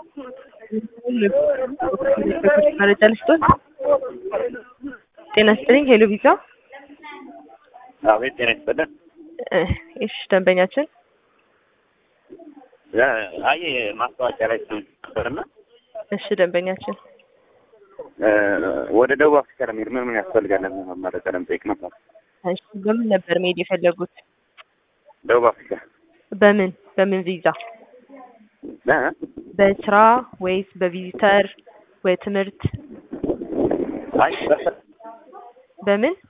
መረጃ ልስጦት። ጤና ይስጥልኝ። ሄሎ ቪዛ። አቤት ጤና ይስጥልን። እሺ ደንበኛችን አይ ማስታወቂያ ላይ ነበርና እሺ ደንበኛችን ወደ ደቡብ አፍሪካ ለመሄድ ምን ምን ያስፈልጋል መረጃ ለመጠየቅ ነበር። እሺ በምን ነበር መሄድ የፈለጉት? ደቡብ አፍሪካ በምን በምን ቪዛ? እ? በስራ ወይስ በቪዚተር ወይ ትምህርት? አይ በስራ በምን